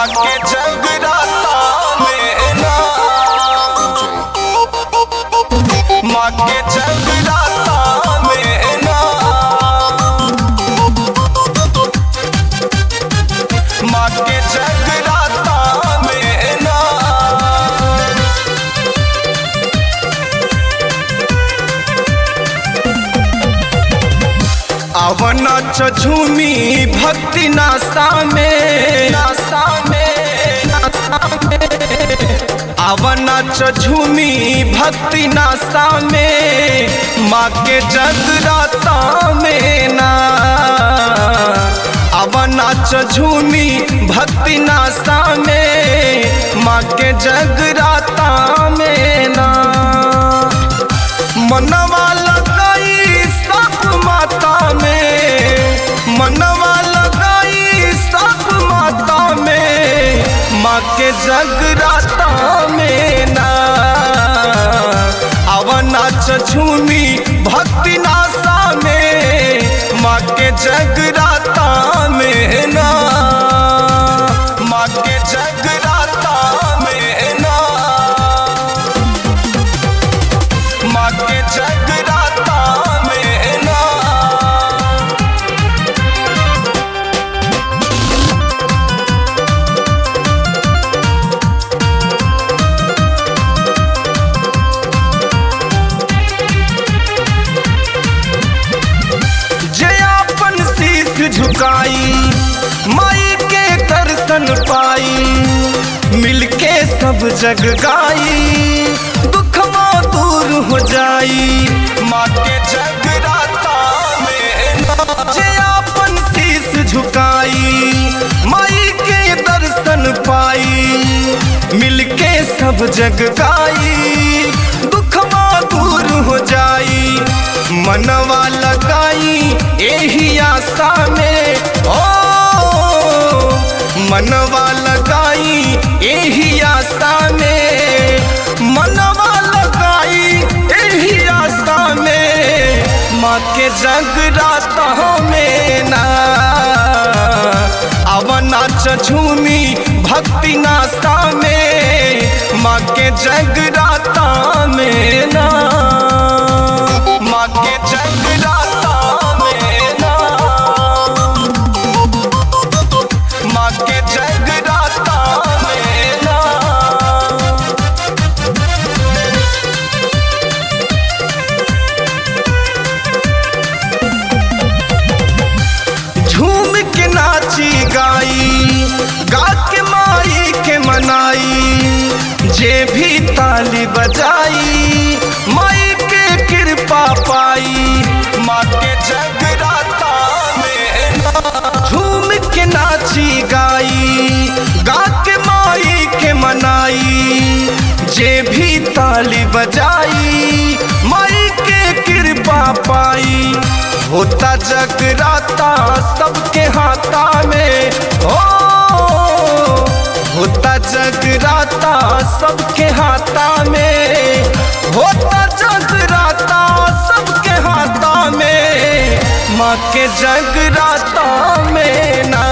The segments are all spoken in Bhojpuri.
माँ के जगराता में ना माँ के जगराता में ना माँ के जगराता में ना आवना झूमी भक्ति नासा में नासा में नासा में आवना झूमी भक्ति नासा में माँ के जगराता में ना आवना झूमी भक्ति नासा में माँ के जगराता में ना मनवा लगाई सब माता में मनवा लगाई सब माता में माँ के जगराता में ना अवना झूमी भक्ति नासा में माँ के जगराता में ना माँ के जगराता में ना माँ के जगराता में ना जे अपन शीश झुकाई माई के दर्शन पाई मिलके सब जग गाई दुखवा दूर हो जाई माँ के जगराता में ना जे अपन शीश झुकाई माई के दर्शन पाई मिलके सब जग गाई दुखवा दूर हो जाई मनवा लगाई एही आशा में ओ मनवा लगाई एही आशा में मनवा लगाई एही आशा में माँ के जगराता में ना अवना झूमी भक्ति नास्ता में माँ के जगराता में ना माँ के जगराता में ना माँ के जगराता में ना झूम के नाची गाई गा के माई के मनाई जे भी ताली बजाई माई के कृपा पाई माँ के जगराता में ना। झूम के नाची गाई गा के माई के मनाई जे भी ताली बजाई माई के कृपा पाई होता जगराता सबके हाथा में हो होता जगराता सबके हाथा में होता जगराता सबके हाथा में माँ के जगराता में ना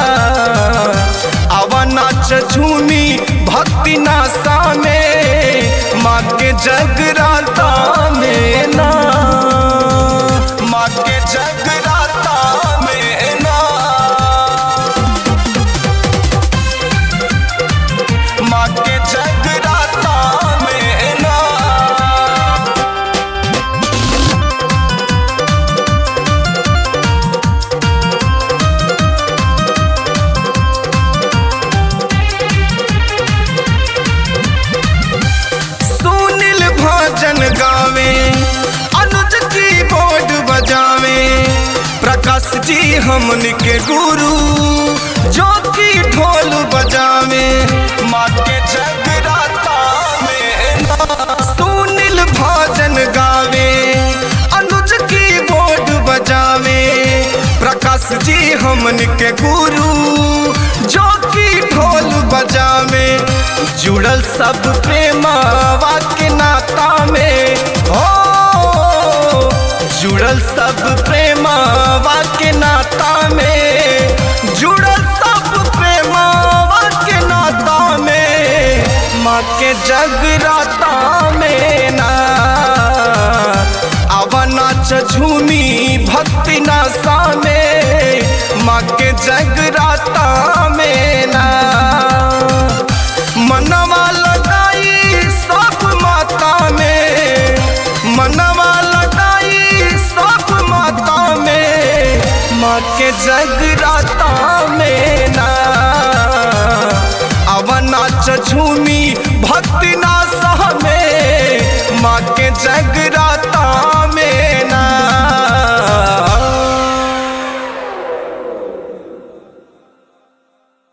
अवना झूमी भक्ति नासा में माँ के जगराता में ना माँ के जगराता में ना माँ के जगराता में ना सुनील भजन गावे अनुज की बोर्ड बजावे प्रकाश जी हमन के गुरु जो की ढोल बजावे माँ के जगराता में ना। सुनील भजन गावे अनुज की बोर्ड बजावे प्रकाश जी हमन के गुरु जो की ढोल बजावे जुड़ल सब प्रेमावा के नाता में हो जुड़ल सब प्रेमावा के नाता में जुड़ल सब प्रेमावा नाच झूमी भक्ति ना सह में माँ के जग